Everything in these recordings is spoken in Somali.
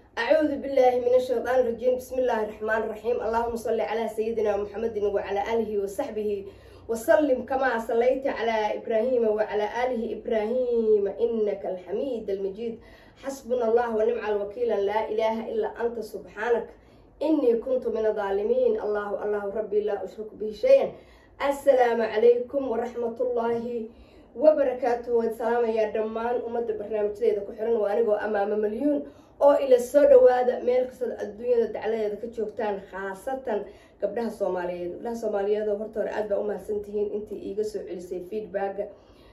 أعوذ بالله من الشيطان الرجيم بسم الله الرحمن الرحيم اللهم صل على سيدنا محمد وعلى آله وصحبه وسلم كما صليت على إبراهيم وعلى آله إبراهيم إنك الحميد المجيد حسبنا الله ونعم الوكيل لا إله إلا أنت سبحانك إني كنت من الظالمين الله الله ربي لا أشرك به شيئا السلام عليكم ورحمة الله وبركاته والسلام يا دمان أمد برنامج ذي كحرن وأنا أمام مليون oo ila soo dhawaada meel kastoo adduunyada dacladeeda ka joogtaan khaasatan gabdhaha soomaaliyeed gabdhaha soomaaliyeed oo horta hore aad baa u mahadsantihiin intii iiga soo celisay feedbacka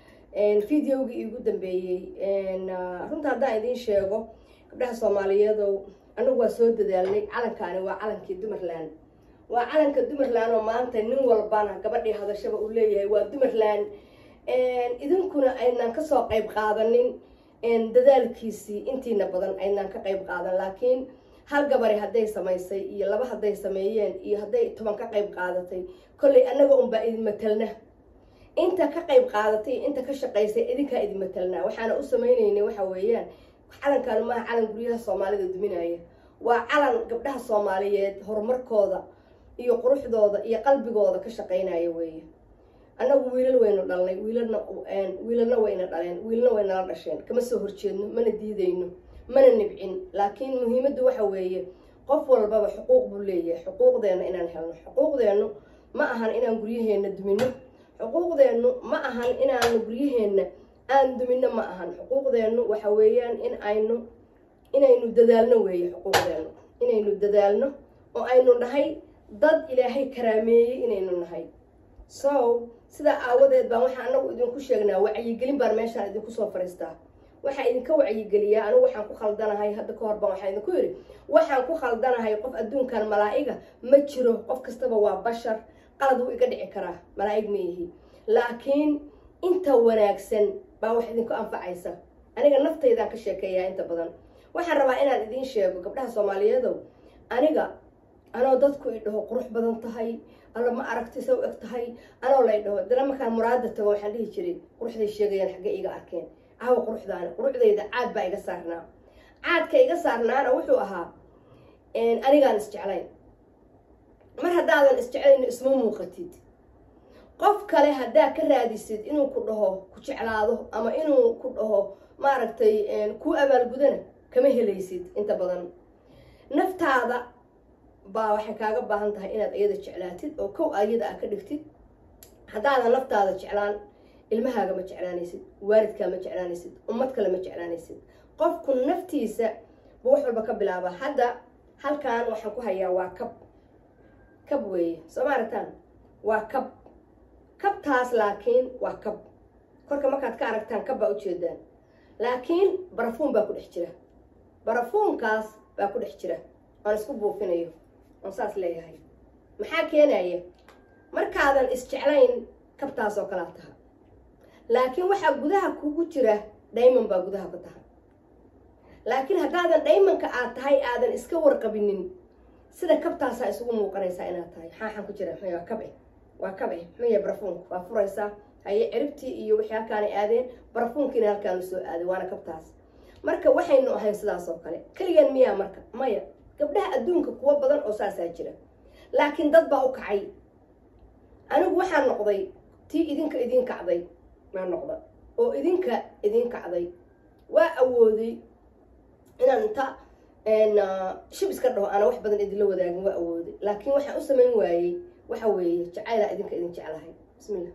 videogii iigu dambeeyey runta haddaan idiin sheego gabdhaha soomaaliyeedow anagu waa soo dadaalnay calankaani waa calankii dumarland waa calanka dumarland oo maanta nin walbana gabadhii hadashaba uu leeyahay waa dumarland idinkuna aynan kasoo qayb qaadanin dadaalkiisii intiina badan aynaan ka qayb qaadan laakiin hal gabari hadday samaysay iyo laba hadday sameeyeen iyo hadday toban ka qayb qaadatay kollay annaga unbaa idin matelna inta ka qayb qaadatay iyo inta ka shaqaysay idinkaa idin matelnaa waxaana u samaynaynay waxa weeyaan calankan maaha calan guryaha soomaalida duminaya waa calan gabdhaha soomaaliyeed horumarkooda iyo quruxdooda iyo qalbigooda ka shaqaynaya weeye annagu wiilal waynu dhalnay wiilalna wiilalna wayna dhaleen wiilna waynala dhasheen kama soo horjeedno mana diidayno mana nibcin laakiin muhiimaddu waxa weeye qof walbaba xuquuq buu leeyahay xuquuqdeenna inaan helno xuquuqdeennu ma ahan inaan guryaheenna dumino xuquuqdeennu ma ahan inaanu guryaheenna aan dumino ma ahan xuquuqdeennu waxa weeyaan in aynu inaynu dadaalno weeye xuquuqdeennu inaynu dadaalno oo aynu nahay dad ilaahay karaameeyey inaynu nahay so sidaa aawadeed baan waxaa anagu idinku sheegnaa wacyigelin baan meeshaan idinku soo fariistaa waxaa idinka wacyigeliyaa anigu waxaan ku khaldanahay hadda ka hor baan waxaa idinku yidhi waxaan ku khaldanahay qof adduunkan malaa'iga ma jiro qof kastaba waa bashar qalad wuu iga dhici karaa malaa'ig ma ihi laakiin inta wanaagsan baa wax idinku anfacaysa aniga naftaydaan ka sheekeeyaa inta badan waxaan rabaa inaan idiin sheego gabdhaha soomaaliyeedow aniga anoo dadku i dhaho qurux badan tahay alla ma aragti sa u eg tahay anoo lay dhaho dana markaan muraada tago waxaan dhihi jiray quruxday sheegayaan xagge iga arkeen caawa quruxdaana quruxdayda caad baa iga saarnaa caadka iga saarnaana wuxuu ahaa anigaan isjeclayn mar haddaadan isjeclayno isma muuqatid qof kale haddaa ka raadisid inuu ku dhaho ku jeclaado ama inuu ku dhaho maaragtay kuu abaalgudana kama helaysid inta badan naftaada baa waxay kaaga baahan tahay inaad iyada jeclaatid oo kow ayada ah ka dhigtid haddaadan naftaada jeclaan ilmahaaga ma jeclaanaysid waalidkaa ma jeclaanaysid ummad kale ma jeclaanaysid qofku naftiisa buu wax walba ka bilaabaa hadda halkan waxaan ku hayaa waa kab kab weeye soo ma aragtaan waa kab kabtaas laakiin waa kab korka markaad ka aragtaan kab baa ujeedaan laakiin barafuun baa ku dhex jira barafuunkaas baa ku dhex jira aan isku buufinayo oon saas leeyahay maxaa keenaya markaadan isjeclayn kabtaas oo kalaa taha laakiin waxaa gudaha kugu jira dhayman baa gudaha ku taha laakiin haddaadan dhaymanka aad tahay aadan iska warqabinin sida kabtaasaa isugu muuqanaysaa inaad tahay xaaxan ku jira waa kabe waa kabe maya barafuunka waa furaysaa haye ciribtii iyo wixii halkaanay aadeen barafuunkiina halkaanu soo aaday waana kabtaas marka waxaynu ahayn sidaas oo kale keligan miyaa marka maya gabdhaha adduunka kuwo badan oo saasaa jira laakiin dad baa u kacay anigu waxaa noqday tii idinka idiin kacday maa noqda oo idinka idiin kacday waa awooday inaan inta shib iska dhaho aana wax badan idinla wadaagin waa awooday laakiin waxaan u samayn waayey waxa weeye jacaylaa idinka idin jeclahay bismillah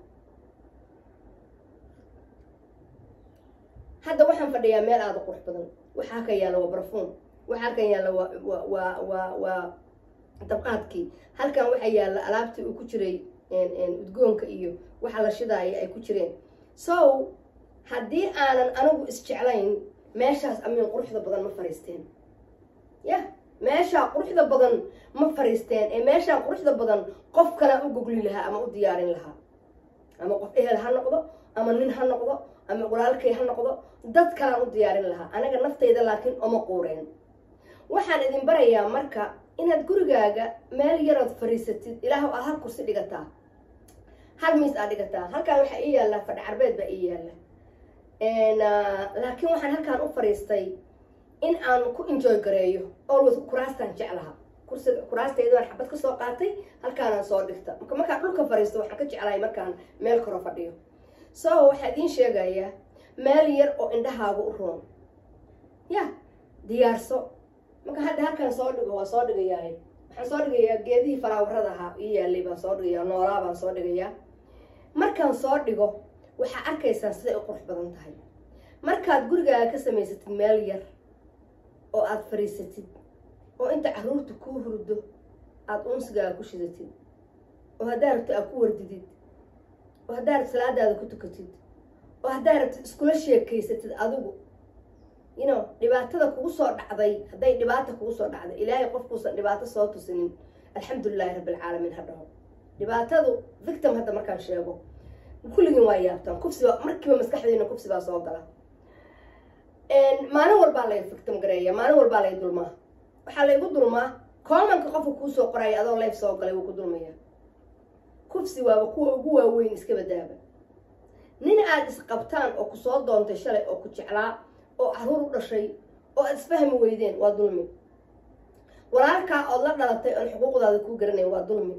hadda waxaan fadhiyaa meel aada qurux badan waxa halkan yaalla waa barafuun waxa halkan yaalla waa waa waa waa dabqaadkii halkan waxaa yaalla alaabtii uu ku jiray udgoonka iyo waxa la shidaaya ay ku jireen so haddii aanan anigu isjeclayn meeshaas amiin quruxda badan ma fariisteen yah meeshaa quruxda badan ma fariisteen ee meeshaa quruxda badan qof kalea u gogli lahaa ama u diyaarin lahaa ama qof ehel ha noqdo ama nin ha noqdo ama walaalkay ha noqdo dad kalaan u diyaarin lahaa anaga naftayda laakiin oma quureen waxaan idin barayaa marka inaad gurigaaga meel yarood fariisatid ilaah aad hal kursi dhigataa hal miis aad dhigataa halkaan waxaa ii yaallaa fadhi carbeed baa ii yaalla laakiin waxaan halkaan u fariistay in aan ku enjoy gareeyo always kuraastaan jeclaha kursiga kuraastayda waan xabad kasoo qaatay halkaanaan soo dhigta marka markaan dhulka fariisto waxaan ka jeclahay markaan meel karo fadhiyo so waxaa idiin sheegayaa meel yar oo indhahaaga u roon ya diyaarso marka hadda halkaan soo dhigo waa soo dhigayaa waxaan soo dhigayaa geedihii falaawarada ahaa ii yaalay baan soo dhigayaa noolaa baan soo dhigayaa markaan soo dhigo waxaa arkaysaa siday u qurux badan tahay markaad gurigaaga ka samaysatid meel yar oo aada fariisatid oo inta caruurta kuu hurdo aada unsigaaga ku shidatid oo haddaa rabtid aad ku wardidid oo haddaa rabtid salaadaada ku tukatid oo haddaa rabtid iskula sheekaysatid adigu you know dhibaatada kugu soo dhacday hadday dhibaata kugu soo dhacday ilaahay qofkuusan dhibaato soo tusinin alxamdulilahi rabbilcaalamiin ha dhaho dhibaatadu victim hadda markaan sheego kulligiin waa yaabtaan kufsiba markiiba maskaxdiina kufsi baa soo gala maalin walbaa lay victim gareeya maalin walbaa lay dulmaa waxaa laygu dulmaa koomanka qofka kuusoo qoraya adoo leyf soo galay wuu ku dulmaya kufsi waaba kuwa ugu waaweyn iska badaaba nin aada isqabtaan oo kusoo doontay shalay oo ku jeclaa oo caruur u dhashay oo aad isfahmi weydeen waa dulmi walaalkaa ood la dhalatay oon xuquuqdaada kuu garanayn waa dulmi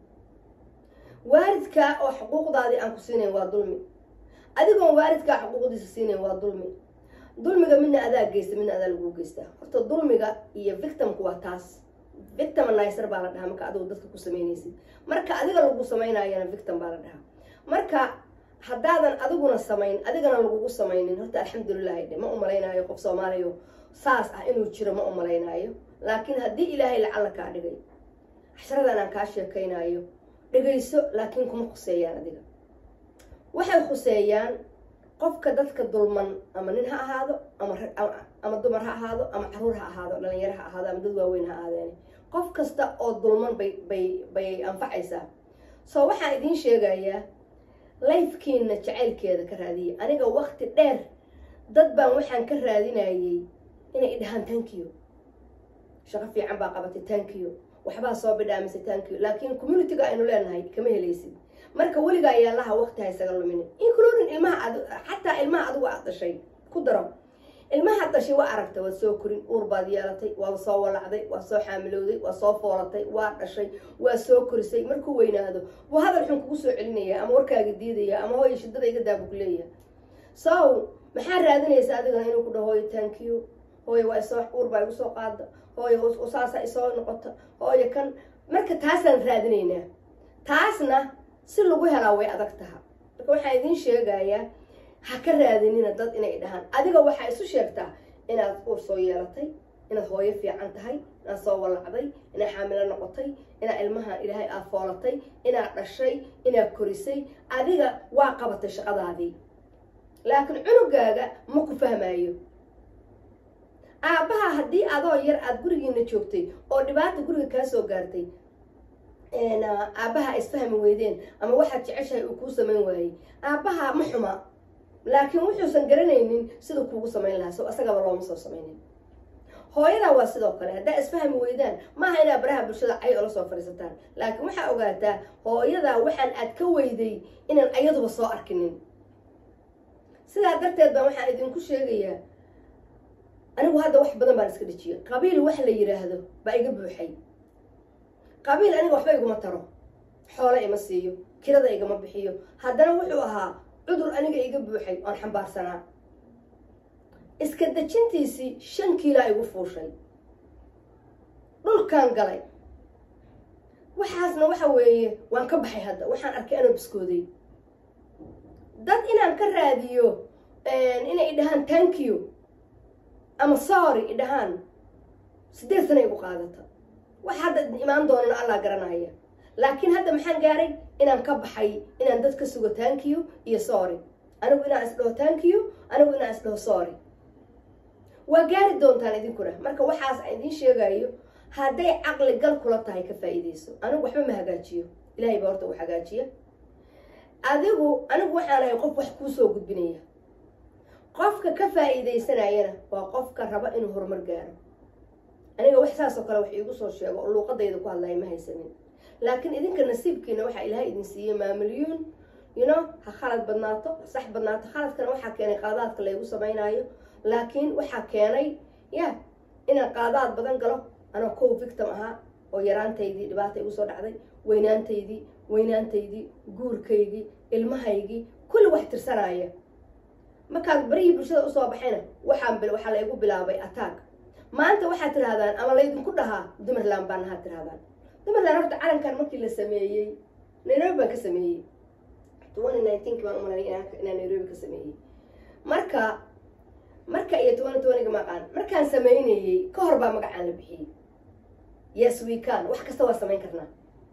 waalidkaa oo xuquuqdaadii aan ku siinayn waa dulmi adigoon waalidkaa xuquuqdiisa siinayn waa dulmi dulmiga midna adaa geysta midna adaa laguu geystaa horta dulmiga iyo victimku waa taas victimnizer baa la dhahaa marka adigu dadka ku samaynaysid marka adiga lagu samaynayana victim baa la dhahaa marka haddaadan adiguna samayn adigana lagugu samaynin horta alxamdulilahi dhe ma umalaynaayo qof soomaaliya saas ah inuu jiro ma umalaynaayo laakiin haddii ilaahay lacalla kaa dhigay casharadan aan kaa sheekaynayo dhegayso laakiin kuma khuseeyaan adiga waxay khuseeyaan qofka dadka dulman ama nin ha ahaado ama ama dumar ha ahaado ama caruur ha ahaado dhalinyaro ha ahaado ama dad waaweyn ha ahaadeen qof kasta oo dulman bay bay bay anfacaysaa so waxaan idiin sheegayaa lifekiina jacaylkeeda ka raadiyay aniga wakti dheer dad baan waxaan ka raadinayay inay idhahaan tankiyo shaqo fiican baa qabatay tankiyo waxbaa soo bidhaamisay tankiyo laakiin communityga aynu leenahay kama helaysid marka weligaa ayaalaha wakti ha isaga luminin including ilmaha ad xataa ilmaha adigu aad dhashay ku daro ilmaha dhashay waa aragtay waad soo korin uur baad yeelatay waad soo walacday waad soo xaamilowday waad soo foolatay waa dhashay waa soo korisay markuu weynaado waa hadal xun kugu soo celinaya ama warkaaga diidaya ama hooya shidada iga daabu ku leeyahay so maxaa raadinaysa adigana inuu ku dhaho hooyo thank you hooyo waa isoo uur baa igu soo qaada hooyo saasa isoo noqota hooyo kan marka taasaan raadinaynaa taasna si lagu helaa way adag taha marka waxaan idiin sheegayaa ha ka raadinina dad inay dhahaan adiga waxaa isu sheegtaa inaad uur soo yeelatay inaad hooyo fiican tahay inaad soo walacday inaad xaamilo noqotay inaad ilmaha ilaahay aad foolatay inaad dhashay inaad korisay adiga waa qabatay shaqadaadii laakiin cunugaaga ma ku fahmaayo aabbaha haddii adoo yar aada gurigiina joogtay oo dhibaata guriga kaa soo gaartay aabbaha isfahmi weydeen ama waxaad jeceshahay uu kuu samayn waayey aabbaha ma xuma laakiin wuxuusan garanaynin siduu kuugu samayn lahaa so asagaba looma soo samaynin hooyadaa waa sidoo kale haddaa isfahmi weydaan maaha inaa baraha bulshada cay ola soo fadhiisataan laakiin waxaa ogaataa hooyadaa waxaan aad ka weyday inaan ayaduba soo arkinin sidaa darteed baan waxaan idinku sheegayaa anigu hadda wax badan baan iska dhejiyay qabiil wax la yidhaahdo baa iga buuxay qabiil aniga waxba iguma taro xoolo ima siiyo kirada igama bixiyo haddana wuxuu ahaa cudur aniga iga buuxay oon xambaarsanaa iska dejintiisii shan kiilaa igu fuushay dhulkaan galay waxaasna waxa weeye waan ka baxay hadda waxaan arkay anoo biskooday dad inaan ka raadiyo inay idhahaan thank you ama sorry idhahaan siddeed sana igu qaadata wax hadda imaan doonana allah garanaya laakiin hadda maxaan gaaray inaan ka baxay inaan dad ka sugo thank you iyo sorry anigu inaan isdhaho thank you anigu inaan isdhaho sorry waa gaari doontaan idinkuna marka waxaas aan idiin sheegayo hadday caqli gal kula tahay ka faa'iidayso anigu waxba ma hagaajiyo ilahay baa horta u hagaajiya adigu anigu waxaan ahay qof wax kuu soo gudbinaya qofka ka faa'iidaysanayana waa qofka raba inuu horumar gaaro aniga wax saasoo kale wax iigu soo sheego oo luuqadayda ku hadlaya ma haysanin laakiin idinka nasiibkiina waxaa ilaahay idin siiyey maamilyuun you know ha khalad badnaato sax badnaato khaladkana waxaa keenay qaladaadka laygu samaynayo laakiin waxaa keenay ya inaan qaadaad badan galo anoo kow victim ahaa oo yaraantaydii dhibaata igu soo dhacday weynaantaydii weynaantaydii guurkaygii ilmahaygii kulli wax tirsanaya markaan barihii bulshada usoo baxayna waxaan waxaa la igu bilaabay attack maanta waxaad tirahdaan ama laydinku dhahaa dumarland baan ahaa tirahdaan dumarland horta calankan markii la sameeyey nairobi baan ka sameeyey twenty nineteenki baan umalay inaan nairobi ka sameeyey marka marka iyo twenty twentyga maqaan markaan sameynayey ka hor baa magacaan la bixiyey yes we can wax kasta waa samayn karnaa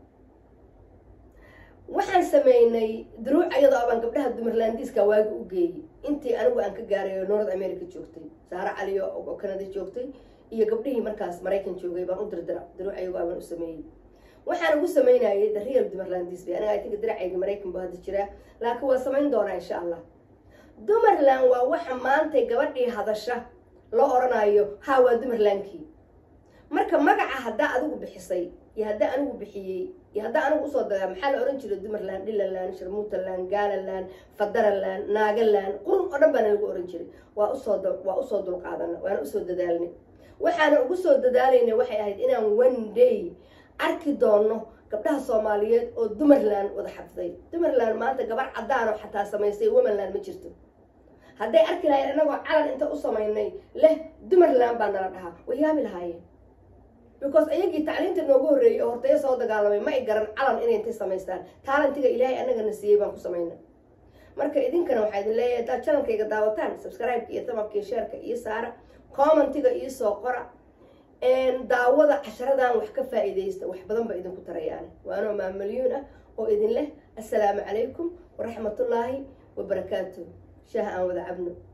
waxaan sameynay duruuc ayadoo abaan gabdhaha dumarlandiiska waagi u geeyey intii anigu aan ka gaaray oo north america joogtay saare caliyo oo canada joogtay iyo gabdhihii markaas maraykan joogay baan u dirdira duruuc ayagoo abaan u sameeyey waxaan ugu sameynayay the real dumarlandis bay aniga atinka diracayga maraykan baa hadda jiraa laakiin waa samayn doonaa insha allah dumarland waa waxa maantay gabadhii hadasha loo oranayo ha waa dumarlandkii marka magaca haddaa adigu bixisay iyo haddaa anigu bixiyey iyo haddaa anigu usoo dagaa maxaa la ohan jiray dumarland dhilaland sharmuutaland gaalaland fadaraland naagaland qurun oo dhan baana lagu ohan jiray waa usoo waa usoo dulqaadana waana usoo dadaalnay waxaana ugu soo dadaalayna waxay ahayd inaan one day arki doono gabdhaha soomaaliyeed oo dumarland wada xafiday dumarland maanta gabar caddaan oo xataa samaysay womanland ma jirto hadday arki lahayn anagoo calan inta u samaynay leh dumarland baa nala dhahaa way yaabi lahaayeen because ayagii tacliinta noogu horreeyey oo hortaya soo dagaalamay ma ay garan calan inay intay samaystaan taalantiga ilaahay anagana siiyey baan ku samayna marka idinkana waxaa idin leeyahay haddaad channelkayga daawataan subscribe-ka iyo tamabka sheerka iyo saara commentiga iyo soo qora daawada casharadan wax ka faa-iidaysta wax badan ba idinku tarayaan waanoo maamalyuun ah oo idin leh assalaamu calaykum waraxmatullaahi wabarakaatu shaah aan wada cabno